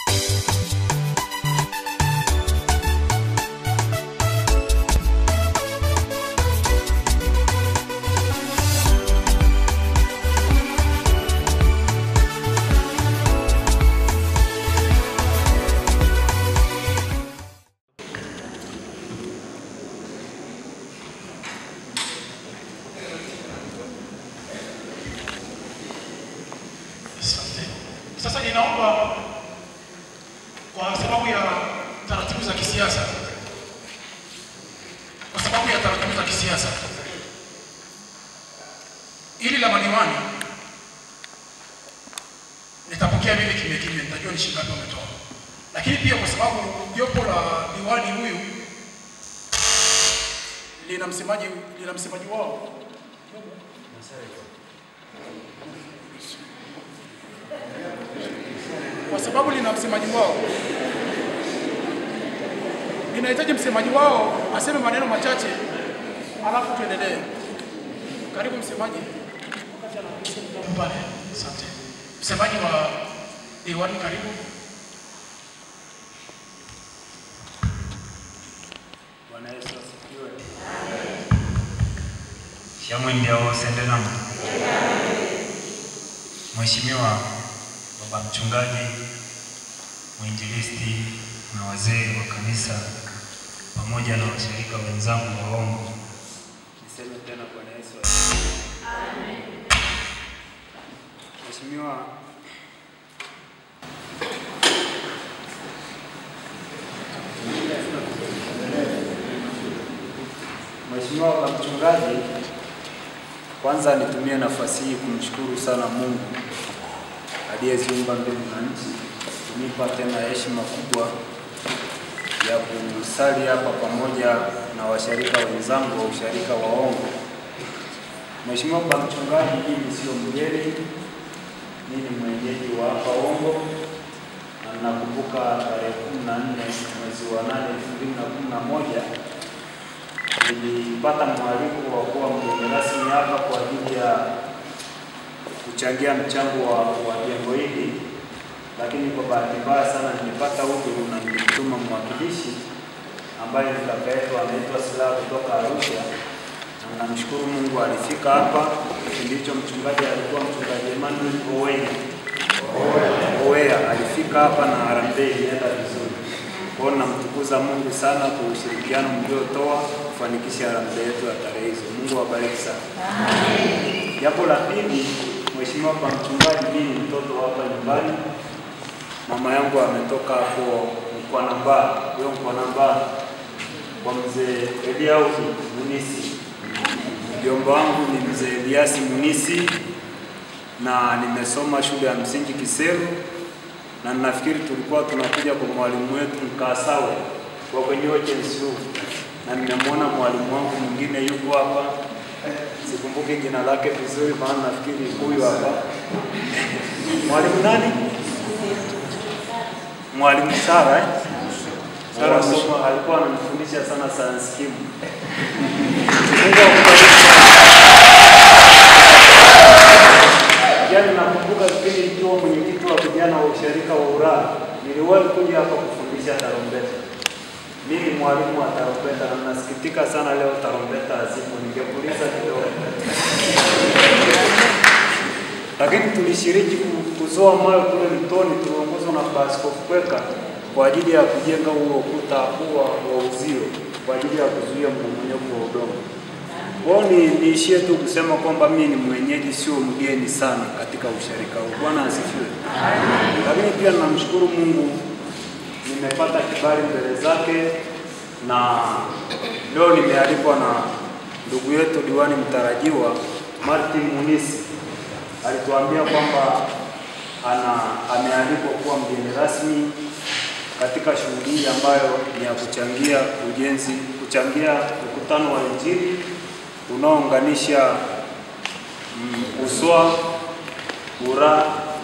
Asante. Sasa ninaomba kwa sababu ya taratibu za kisiasa, kwa sababu ya taratibu za kisiasa, ili la madiwani nitapokea mimi kimya kimya, nitajua ni shilingi ngapi wametoa, lakini pia kwa sababu jopo la diwani huyu lina msemaji lina msemaji wao kwa sababu lina msemaji wao, linahitaji msemaji wao aseme maneno machache, alafu tuendelee. Karibu msemaji. Pale, asante. Msemaji wa diwani, karibu. Bwana Yesu asifiwe. Shamwingia wosende namu. Mheshimiwa baba mchungaji, mwinjilisti na wazee wa kanisa pamoja na washirika wenzangu waongo, Niseme tena Bwana Yesu asifiwe. Mheshimiwa Mheshimiwa baba mchungaji, kwanza nitumie nafasi hii kumshukuru sana Mungu aliyeziumba mbingu na nchi, kunipa tena heshima kubwa ya kusali hapa pamoja na washirika wenzangu wa usharika wa Ongo. Mheshimiwa baba mchungaji, mimi sio mgeni, mimi ni mwenyeji wa hapa Ongo na nakumbuka tarehe kumi na nne mwezi wa nane elfu mbili na kumi na moja nilipata mwaliko wa kuwa mgeni rasmi hapa kwa ajili ya kuchangia mchango wa, wa jengo hili, lakini kwa bahati mbaya sana nilipata udhuru na nilimtuma mwakilishi ambaye ni kaka yetu anaitwa Silaha kutoka Arusha, na namshukuru Mungu alifika hapa. Kipindi hicho mchungaji alikuwa mchungaji Emmanuel Owea Owea alifika hapa na harambee ilienda vizuri. Kwa hiyo namtukuza Mungu sana kwa ushirikiano mliotoa kufanikisha harambee yetu ya tarehe hizo. Mungu awabariki sana. Jambo la pili, Mheshimiwa kwa mchungaji, mimi ni mtoto wa hapa nyumbani. Mama yangu ametoka hapo Mkwanamba, huyo Mkwanamba kwa mzee Eliauki Munisi. Mjomba wangu ni mzee Eliasi Munisi na nimesoma shule ya msingi Kiseru na nafikiri tulikuwa tunakuja kwa mwalimu wetu Mkasawe kwa kwenye OCHNSU na nimemwona mwalimu wangu mwingine yuko hapa, sikumbuki jina lake vizuri, maana nafikiri huyu hapa. Mwalimu nani? Mwalimu Sara eh? Sara Soma alikuwa ananifundisha sana science kim. Mungu akubariki. Yaani nakumbuka kipindi nikiwa mwenyekiti wa vijana wa usharika wa Ulaya, niliwahi kuja hapa kufundisha tarumbeta. Mimi mwalimu wa tarumbeta na nasikitika sana leo tarumbeta hazipo, ningepuliza kidogo. Lakini tulishiriki ku- kuzoa mawe kule mtoni, tuliongozwa na Askofu Kweka kwa ajili ya kujenga huo ukuta huo wa uzio kwa ajili ya kuzuia mmomonyoko wa udongo. Kwa hiyo ni niishie tu kusema kwamba mimi ni mwenyeji, sio mgeni sana katika usharika huu. Bwana asifiwe. Lakini pia namshukuru Mungu nimepata kibali mbele zake, na leo nimealikwa na ndugu yetu diwani mtarajiwa Martin Munisi. Alituambia kwamba ana amealikwa kuwa mgeni rasmi katika shughuli hii ambayo ni ya kuchangia ujenzi, kuchangia mkutano wa Injili unaounganisha mm, Uswa, Ura,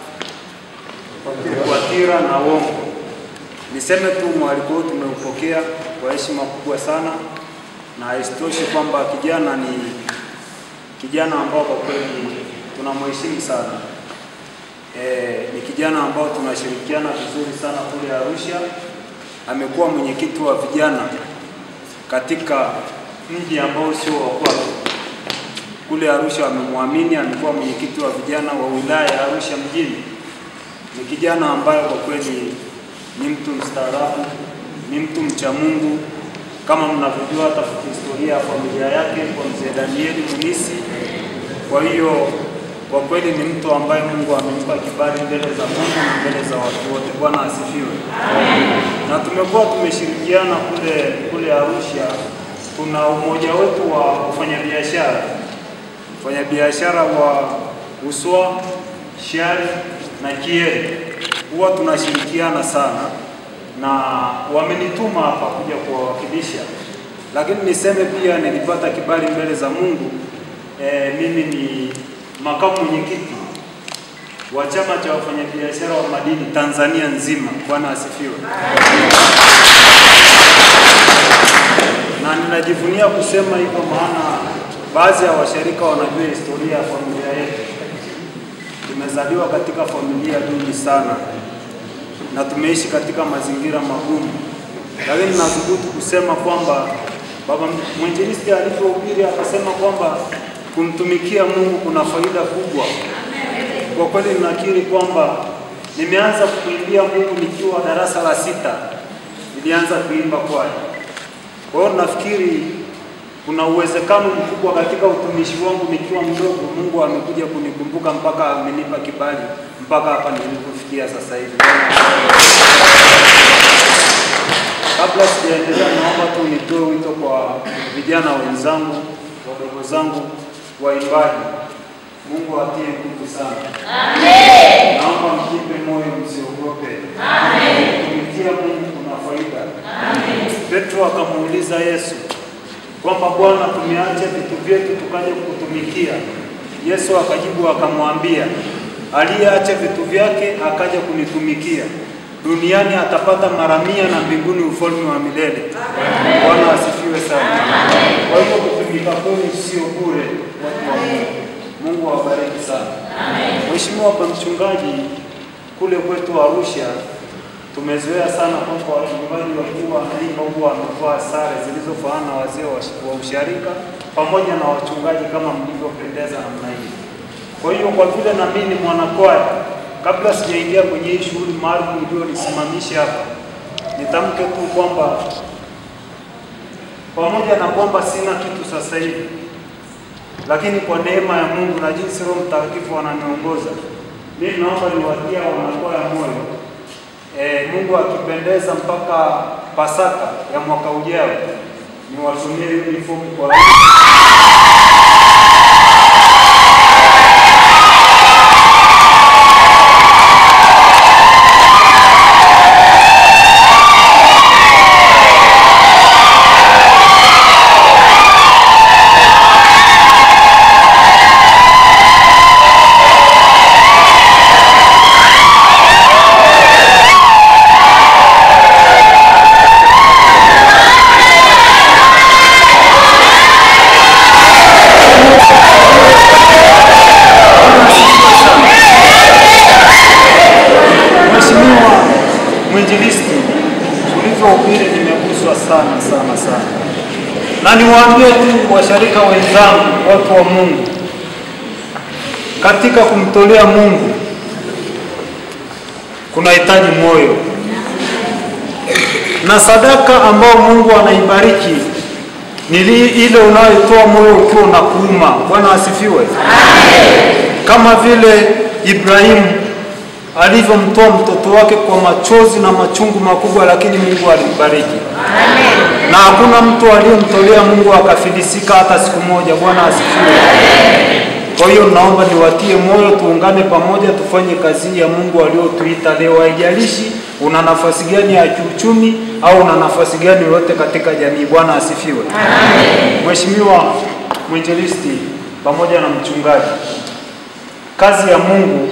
Kwatira na Wongo. Niseme tu mwaliko huu tumeupokea kwa heshima kubwa sana, na isitoshe kwamba kijana ni kijana ambao kwa kweli tunamheshimu sana. eh, ni kijana ambao tunashirikiana vizuri sana kule Arusha. Amekuwa mwenyekiti wa vijana katika mji ambao sio wa kwake kule Arusha wamemwamini, amekuwa mwenyekiti wa vijana wa wilaya ya Arusha mjini. Ni kijana ambaye kwa kweli ni mtu mstaarabu, ni mtu mcha Mungu, kama mnavyojua hata historia ya familia yake kwa mzee Danieli Munisi. Kwa hiyo kwa kweli ni mtu ambaye Mungu amempa kibali mbele za Mungu na mbele za watu wote. Bwana asifiwe. Na tumekuwa tumeshirikiana kule kule Arusha, kuna umoja wetu wa wafanyabiashara wafanyabiashara wa Uswa, Shari na Kiere huwa tunashirikiana sana, na wamenituma hapa kuja kuwawakilisha, lakini niseme pia nilipata kibali mbele za Mungu. E, mimi ni makamu mwenyekiti wa chama cha wafanyabiashara wa madini Tanzania nzima. Bwana asifiwe. Na ninajivunia kusema hivyo maana baadhi ya washirika wanajua historia ya familia yetu. Tumezaliwa katika familia duni sana na tumeishi katika mazingira magumu, lakini nathubutu kusema kwamba baba mwinjilisti alivyohubiri akasema kwamba kumtumikia Mungu kuna faida kubwa. Kwa kweli ninakiri kwamba nimeanza kuimbia Mungu nikiwa darasa la sita, nilianza kuimba kwaya. Kwa hiyo nafikiri kuna uwezekano mkubwa katika utumishi wangu nikiwa mdogo, Mungu amekuja kunikumbuka mpaka amenipa kibali mpaka hapa nilipofikia sasa hivi. Kabla sijaendelea, naomba tu nitoe wito kwa vijana wenzangu, wadogo zangu waimbaji. Mungu atie nguvu sana. Amen. Naomba mjipe moyo, msiogope. Amen. Kutumikia Mungu kuna faida. Amen. Petro akamuuliza Yesu kwamba Bwana, tumeacha vitu vyetu tukaja kukutumikia. Yesu akajibu akamwambia, aliyeacha vitu vyake akaja kunitumikia duniani atapata mara mia na mbinguni ufalme wa milele. Bwana asifiwe sana. Kwa hivyo kutumika kwenu sio bure, watu wa Mungu. Mungu awabariki sana. Mheshimiwa pa mchungaji, kule kwetu Arusha tumezoea sana kwamba wachungaji wakiwa wanaimba huwa wamevaa sare zilizofanana na wazee wa wa usharika pamoja na wachungaji kama mlivyopendeza namna hii. Kwa hiyo kwa vile na mimi ni mwanakwaya, kabla sijaingia kwenye hii shughuli maalum iliyonisimamisha hapa, nitamke tu kwamba pamoja na kwamba sina kitu sasa hivi, lakini kwa neema ya Mungu na jinsi Roho Mtakatifu ananiongoza, mimi naomba niwatia wanakwaya moyo E, Mungu akipendeza mpaka Pasaka ya mwaka ujao niwatumie uniform kwa Mheshimiwa mwinjilisti, ulivyohubiri nimeguswa sana sana sana, na niwaambie tu washarika wenzangu, watu wa Mungu, katika kumtolea Mungu kunahitaji moyo, na sadaka ambayo Mungu anaibariki ni li- ile unayotoa moyo ukiwa unakuuma. Bwana asifiwe. Kama vile Ibrahimu alivyomtoa mtoto wake kwa machozi na machungu makubwa, lakini Mungu alimbariki. Na hakuna mtu aliyemtolea Mungu akafilisika hata siku moja. Bwana asifiwe. Kwa hiyo naomba niwatie moyo, tuungane pamoja, tufanye kazi ya Mungu aliotuita leo. Haijalishi una nafasi gani ya kiuchumi au una nafasi gani yoyote katika jamii. Bwana asifiwe. Mheshimiwa mwinjilisti pamoja na mchungaji, kazi ya Mungu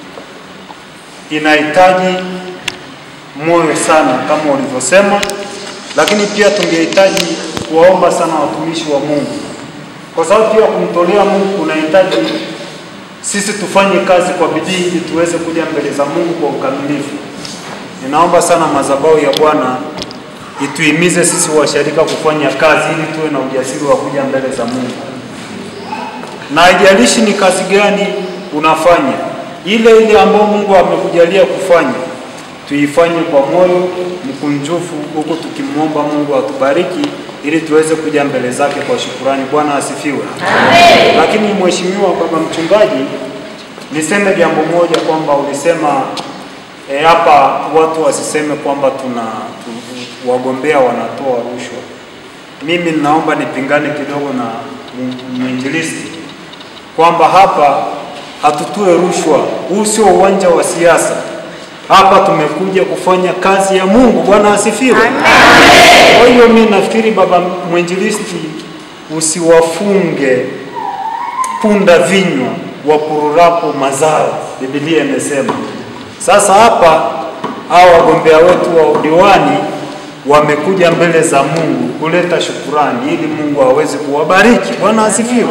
inahitaji moyo sana kama ulivyosema, lakini pia tungehitaji kuwaomba sana watumishi wa Mungu, kwa sababu pia kumtolea Mungu kunahitaji sisi tufanye kazi kwa bidii ili tuweze kuja mbele za Mungu kwa ukamilifu. Ninaomba sana madhabahu ya Bwana ituhimize sisi washarika kufanya kazi ili tuwe na ujasiri wa kuja mbele za Mungu, na haijalishi ni kazi gani unafanya, ile ile ambayo Mungu amekujalia kufanya tuifanye kwa moyo mkunjufu, huku tukimwomba Mungu atubariki ili tuweze kuja mbele zake kwa shukurani. Bwana asifiwe. Amen. Lakini mheshimiwa baba mchungaji, niseme jambo moja kwamba ulisema eh, hapa watu wasiseme kwamba tuna tu, wagombea wanatoa rushwa. Mimi ninaomba nipingane kidogo na m- mwinjilisti kwamba hapa hatutue rushwa. Huu sio uwanja wa siasa. Hapa tumekuja kufanya kazi ya Mungu. Bwana asifiwe. Kwa hiyo mimi nafikiri baba mwinjilisti, usiwafunge punda vinywa wapururapo mazao, Biblia imesema. Sasa hapa hao wagombea wetu wa udiwani wamekuja mbele za Mungu kuleta shukurani ili Mungu aweze kuwabariki. Bwana asifiwe.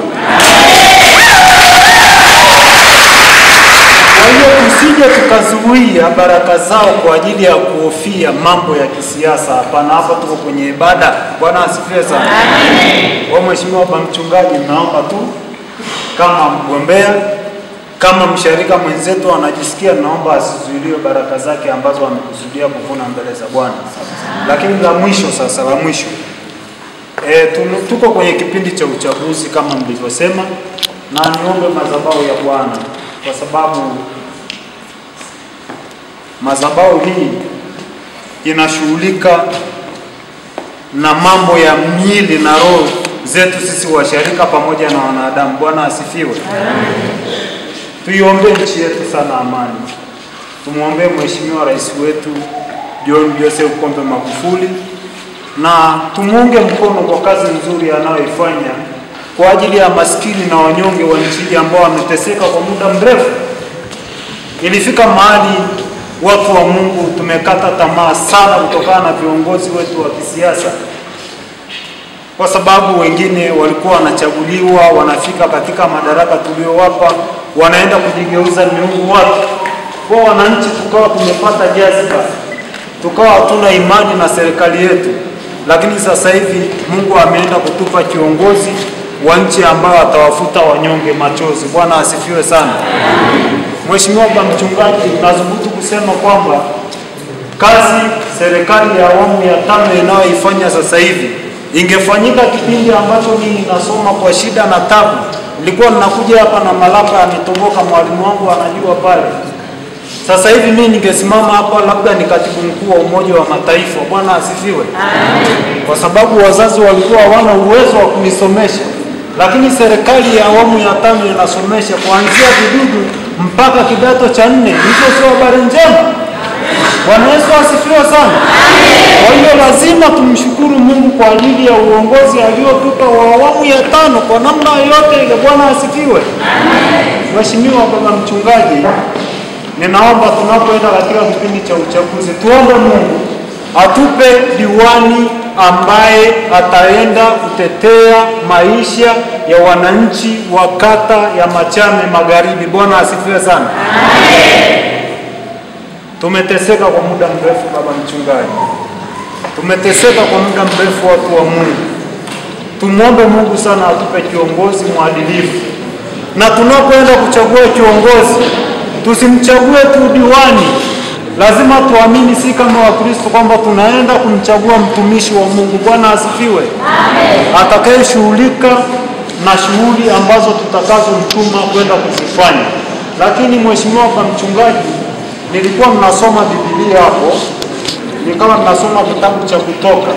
Kwa hiyo tusije tukazuia baraka zao kwa ajili ya kuhofia mambo ya kisiasa. Hapana, hapa tuko kwenye ibada. Bwana asifiwe sana. Kwa mheshimiwa baba mchungaji, naomba tu kama mgombea, kama msharika mwenzetu anajisikia, naomba asizuiliwe baraka zake ambazo amekusudia kuvuna mbele za Bwana. Lakini la mwisho sasa, la mwisho E, tuko kwenye kipindi cha uchaguzi kama mlivyosema, na niombe madhabahu ya Bwana kwa sababu madhabahu hii inashughulika na mambo ya miili na roho zetu sisi washarika pamoja na wanadamu. Bwana asifiwe. Tuiombee nchi yetu sana amani. Tumwombee Mheshimiwa Rais wetu John Joseph Pombe Magufuli na tumuunge mkono kwa kazi nzuri anayoifanya kwa ajili ya maskini na wanyonge wa nchi ambao wameteseka kwa muda mrefu. Ilifika mahali watu wa Mungu tumekata tamaa sana kutokana na viongozi wetu wa kisiasa, kwa sababu wengine walikuwa wanachaguliwa, wanafika katika madaraka tuliowapa, wanaenda kujigeuza miungu watu. Kwa wananchi tukawa tumepata jaziba, tukawa hatuna imani na serikali yetu lakini sasa hivi Mungu ameenda kutupa kiongozi wa nchi ambao atawafuta wanyonge machozi. Bwana asifiwe sana. Mheshimiwa Baba Mchungaji, nazungutu kusema kwamba kazi serikali ya awamu ya tano inayoifanya sasa hivi ingefanyika kipindi ambacho mimi nasoma kwa shida na tabu. Nilikuwa ninakuja hapa na malapa yametoboka, mwalimu wangu anajua pale sasa hivi mimi ningesimama hapa labda ni katibu mkuu wa Umoja wa Mataifa. Bwana asifiwe. Kwa sababu wazazi walikuwa hawana uwezo wa kunisomesha, lakini serikali ya awamu ya tano inasomesha kuanzia vidudu mpaka kidato cha nne. Hizo sio habari njema? Bwana Yesu asifiwe sana. Kwa hiyo lazima tumshukuru Mungu kwa ajili ya uongozi aliotupa wa awamu ya tano kwa namna yoyote ile. Bwana asifiwe. Mheshimiwa Baba Mchungaji, ninaomba tunapoenda katika kipindi cha uchaguzi tuombe Mungu atupe diwani ambaye ataenda kutetea maisha ya wananchi wa kata ya Machame Magharibi. Bwana asifiwe sana. Tumeteseka kwa muda mrefu, baba mchungaji, tumeteseka kwa muda mrefu, watu wa Mungu. Tumwombe Mungu sana atupe kiongozi mwadilifu, na tunapoenda kuchagua kiongozi tusimchague tu diwani. Lazima tuamini, si kama Wakristo, kwamba tunaenda kumchagua mtumishi wa Mungu. Bwana asifiwe, atakayeshughulika na shughuli ambazo tutakazomtuma kwenda kuzifanya. Lakini mheshimiwa kwa mchungaji, nilikuwa mnasoma Biblia hapo, nikawa mnasoma kitabu cha Kutoka,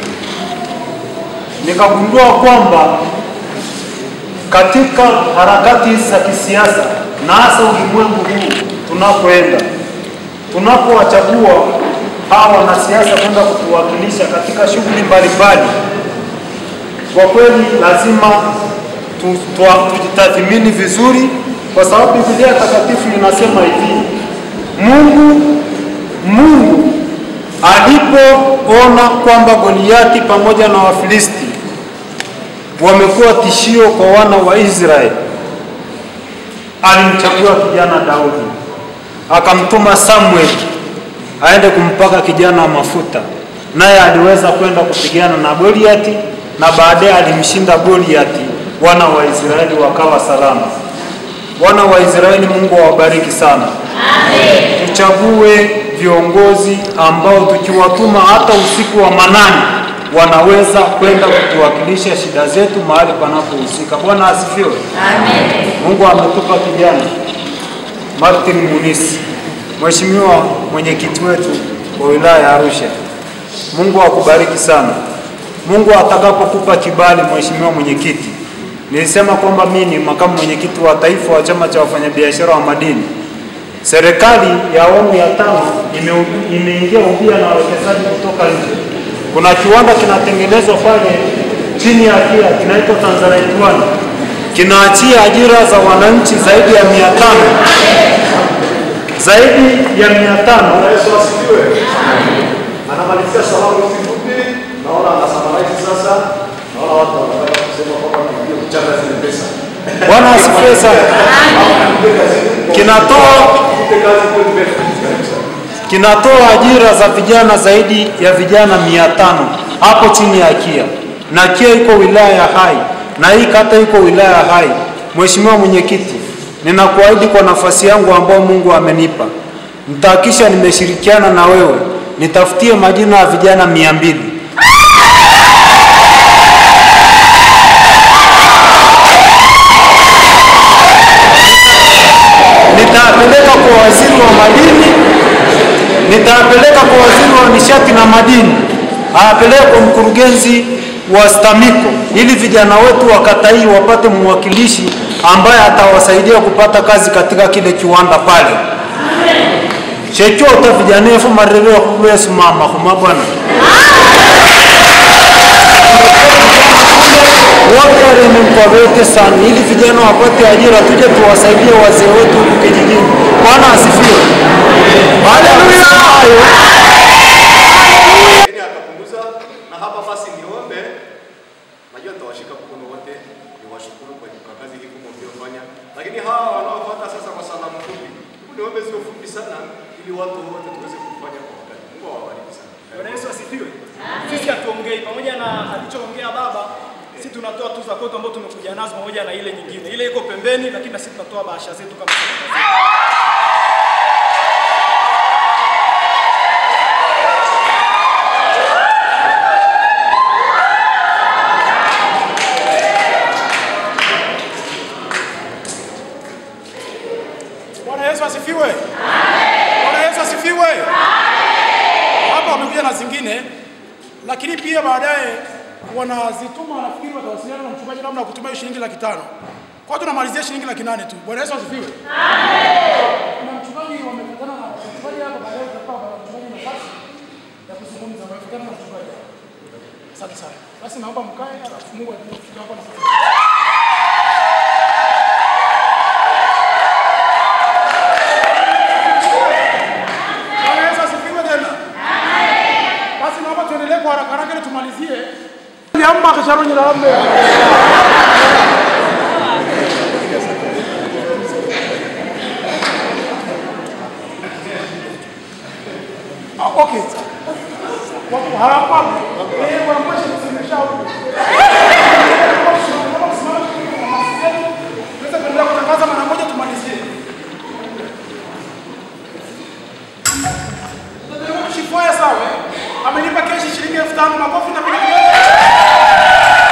nikagundua kwamba katika harakati hizi za kisiasa na hasa ulimwengu huu tunapoenda, tunapowachagua hawa wanasiasa kwenda kutuwakilisha katika shughuli mbalimbali, kwa kweli lazima tu- tu- tujitathmini vizuri, kwa sababu Biblia takatifu inasema hivi, Mungu Mungu alipoona kwamba Goliati pamoja na Wafilisti wamekuwa tishio kwa wana wa Israeli alimchagua kijana Daudi, akamtuma Samuel aende kumpaka kijana mafuta, naye aliweza kwenda kupigana na Goliati na baadaye alimshinda Goliati, wana wa Israeli wakawa salama. Wana wa Israeli, Mungu awabariki sana. Tuchague viongozi ambao tukiwatuma hata usiku wa manane wanaweza kwenda kutuwakilisha shida zetu mahali panapohusika. Bwana asifiwe. Mungu ametupa kijana Martin Munisi, Mheshimiwa mwenyekiti wetu wa wilaya ya Arusha. Mungu akubariki sana. Mungu atakapokupa kibali, Mheshimiwa mwenyekiti, nilisema kwamba mimi ni makamu mwenyekiti wa taifa wa chama cha wafanyabiashara wa madini. Serikali ya awamu ya tano ime- imeingia ubia na wawekezaji kutoka nje. Kuna kiwanda kinatengenezwa pale chini ya KIA kinaitwa Tanzanite One, kinaachia ajira za wananchi zaidi ya mia tano zaidi ya mia tano Yesu asifiwe. Anamalizia salamu hizi fupi, naona anasamaraiti sasa. Naona watu wanataka kusema kwamba tuingie kuchanga zile pesa. Bwana asifiwe sana. Kinatoa Tupe kazi kwetu mbele. Karibu sana. kinatoa ajira za vijana zaidi ya vijana mia tano hapo chini ya KIA, na KIA iko wilaya ya Hai na hii kata iko wilaya ya Hai. Mheshimiwa Mwenyekiti, ninakuahidi kwa nafasi yangu ambayo Mungu amenipa, nitahakisha nimeshirikiana na wewe, nitafutie majina ya vijana mia mbili nitapeleka kwa waziri wa madini, nitapeleka kwa waziri wa nishati na madini, apeleke kwa mkurugenzi wa STAMICO ili vijana wetu wa kata hii wapate mwakilishi ambaye atawasaidia kupata kazi katika kile kiwanda pale. chechote vijanefu marereo kubesimama huma bwana wote walimkwawete sana ili vijana wapate ajira, tuje tuwasaidie wazee wetu huku kijijini. Bwana asifiwe. Baada ya kusema hayo, Lakini akapunguza na hapa basi niombe, najua nitawashika mkono wote, niwashukuru kwa kwa kazi hii kubwa mliofanya, lakini hawa wanaofuata sasa kwa salamu fupi, hebu niombe ziwe fupi sana, ili watu wote tuweze kufanya kwa wakati. Mungu awabariki sana. Bwana Yesu asifiwe. Sisi hatuongei pamoja na alichoongea baba, sisi tunatoa tu za kwetu ambazo tumekuja nazo pamoja na ile nyingine. Ile iko pembeni, lakini na sisi tunatoa bahasha zetu kama serikali. Bwana Yesu asifiwe. Bwana Yesu asifiwe. Hapa wamekuja na zingine, lakini pia baadaye wanazituma, nafikiri watawasiliana na mchungaji namna ya kutumia hiyo shilingi laki tano. Kwa hiyo tunamalizia shilingi laki nane tu. Bwana Yesu asifiwe. Na mchungaji wamekutana na mchungaji hapa, baadaye utakuwa na mchungaji nafasi ya kuzungumza. Wamekutana na mchungaji hapa. Asante sana. Basi naomba mkae, alafu Mungu atufikishe hapo na Bwana Yesu asifiwe tena. Basi naomba tuendelee kwa haraka haraka ili tumalizie. Liamba kasharonyi la lambe. Ah, okay. Wako hapa. Eh, wanamwesha kusimamisha huko. Tunaweza kuendelea kutangaza mara moja tumalizie. Shifoya sawa, amenipa keshi shilingi elfu tano makofi na piga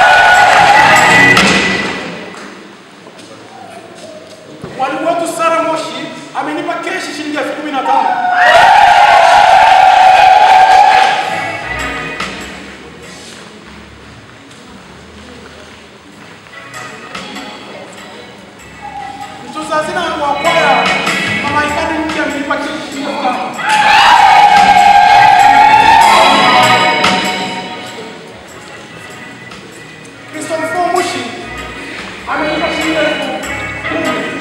Mwalimu wetu Sara Moshi amenipa keshi shilingi elfu kumi na tano. Mtunza hazina wa kwaya Mama Ikani mpya amenipa keshi shilingi elfu tano. Christopher Mushi amenipa shilingi elfu kumi.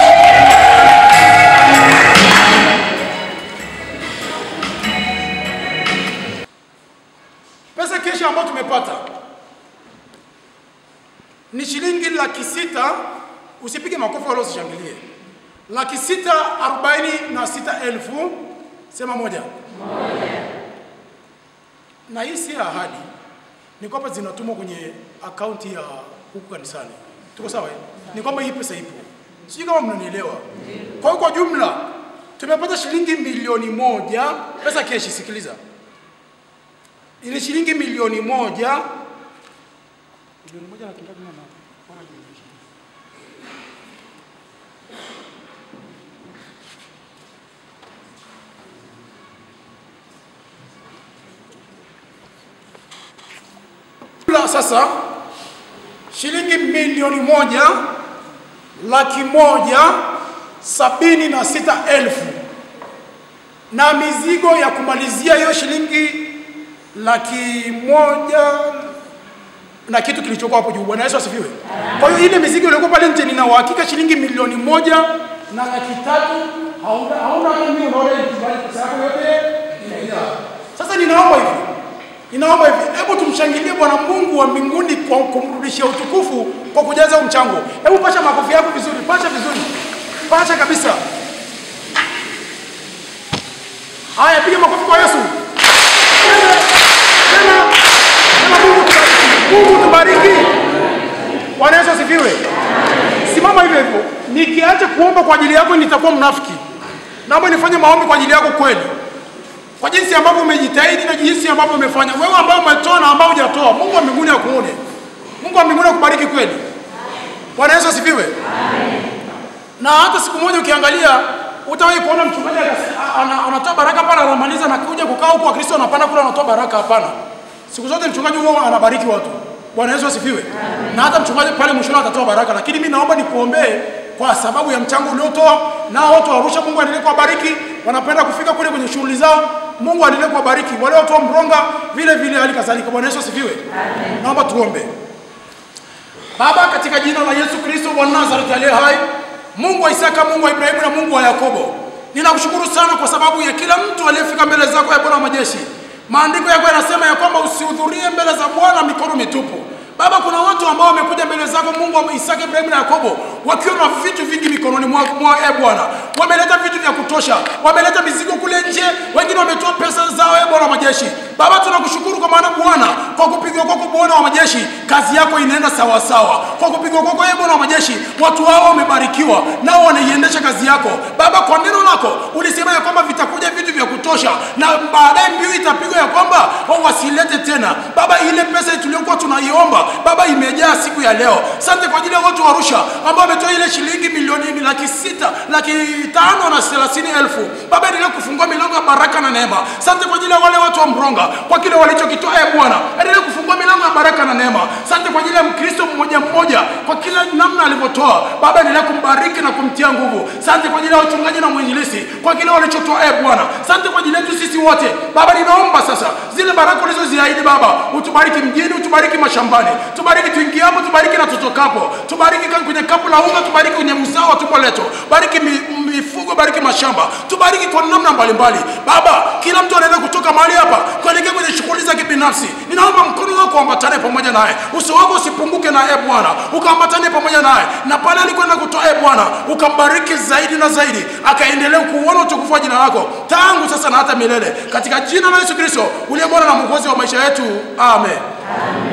Pesa keshi ambayo tumepata ni shilingi laki sita. Usipige makofi wala usishangilie. laki sita arobaini na sita elfu sema moja na hii si ahadi, ni kwamba zinatumwa kwenye akaunti ya huku kanisani. Tuko sawa? eh? Ni kwamba hii pesa ipo, sijui kama mnanielewa. Kwa hiyo kwa jumla tumepata shilingi milioni moja pesa keshi. Sikiliza, ile shilingi milioni moja milioni moja na kingapi mama? Bora nionyeshe. Jumla sasa shilingi milioni moja laki moja sabini na sita elfu na mizigo ya kumalizia hiyo shilingi laki moja na kitu kilichokuwa hapo juu. Bwana Yesu asifiwe. Kwa hiyo ile mizigo iliyokuwa pale nje, nina uhakika shilingi milioni moja na laki tatu hauna hauna hata mimi, unaona ile kibali pesa yako yote inaingia. Sasa ninaomba hivi, ninaomba hivi, hebu tumshangilie Bwana Mungu wa mbinguni kwa kumrudishia utukufu kwa kujaza huu mchango. Hebu pasha makofi yako vizuri, pasha vizuri, pasha kabisa. Haya, piga makofi kwa Yesu. Tena, tena, tena Mungu tubariki. Mungu tubariki. Bwana Yesu asifiwe. Simama hivyo hivyo. Nikiacha kuomba kwa ajili yako nitakuwa mnafiki. Naomba nifanye maombi kwa ajili yako kweli. Kwa jinsi ambavyo umejitahidi na jinsi ambavyo umefanya. Wewe ambao umetoa na ambao hujatoa, Mungu wa mbinguni akuone. Mungu wa mbinguni akubariki kweli. Bwana Yesu asifiwe. Na hata siku moja ukiangalia utawahi kuona mchungaji akas- ana- anatoa baraka pale anamaliza na kuja kukaa huko Wakristo wanapanda kule anatoa baraka hapana. Siku zote mchungaji huwa anabariki watu. Bwana Yesu asifiwe. Na hata mchungaji pale mwishoni atatoa baraka, lakini mimi naomba nikuombee kwa sababu ya mchango uliotoa, nao watu wa Arusha, Mungu aendelee kuwabariki. Wanapenda kufika kule kwenye shughuli zao, Mungu aendelee kuwabariki. Wale watu wa Mronga vile vile, hali kadhalika. Bwana Yesu asifiwe. Naomba tuombe. Baba, katika jina la Yesu Kristo wa Nazareti aliye hai, Mungu wa Isaka, Mungu wa Ibrahimu na Mungu wa Yakobo, ninakushukuru sana kwa sababu ya kila mtu aliyefika mbele zako ya Bwana wa majeshi. Maandiko yako yanasema ya kwamba usihudhurie mbele za Bwana mikono mitupu. Baba, kuna watu ambao wamekuja mbele zako Mungu wa Isaka, Ibrahimu na Yakobo wakiwa na vitu vingi mikononi mwa, mwa e Bwana, wameleta vitu vya kutosha, wameleta mizigo kule nje, wengine wametoa pesa zao e Bwana wa majeshi. Baba, tunakushukuru kwa maana Bwana, kwa kupigwa kwako Bwana wa majeshi, kazi yako inaenda sawa sawa. Kwa kupigwa kwako e Bwana wa majeshi, watu hao wamebarikiwa, nao wanaiendesha kazi yako. Baba, kwa neno lako ulisema ya kwamba vitakuja vitu vya kutosha, na baadaye mbiu itapigwa ya kwamba wao wasilete tena. Baba, ile pesa tuliyokuwa tunaiomba Baba imejaa siku ya leo. Asante kwa ajili ya watu wa Arusha ambao wametoa ile shilingi milioni laki sita laki tano na thelathini elfu. Baba, endelea kufungua milango ya baraka na neema. Asante kwa ajili ya wale watu wa Mronga kwa kile walichokitoa. E Bwana, endelea kufungua milango ya baraka na neema. Asante kwa ajili ya Mkristo mmoja mmoja kwa kila namna alivyotoa. Baba, endelea kumbariki na kumtia nguvu. Asante kwa ajili ya wachungaji na mwinjilisti kwa kile walichotoa. E Bwana, asante kwa ajili yetu sisi wote. Baba, ninaomba sasa zile baraka ulizoziahidi Baba, utubariki mjini, utubariki mashambani, tubariki tuingiapo, tubariki na tutokapo, tubariki kwenye kapu la unga, tubariki kwenye uzao wa tumbo letu, bariki mi, mifugo, bariki mashamba, tubariki kwa namna mbalimbali. Baba, kila mtu anaenda kutoka mahali hapa kuelekea kwenye shughuli za kibinafsi, ninaomba mkono wako uambatane pamoja naye, uso wako usipunguke na e Bwana, ukaambatane pamoja naye, na pale alikwenda kutoa e Bwana, ukambariki zaidi na zaidi, akaendelea kuuona utukufu wa jina lako tangu sasa na hata milele, katika jina la Yesu Kristo uliye Bwana na Mwokozi wa maisha yetu, amen.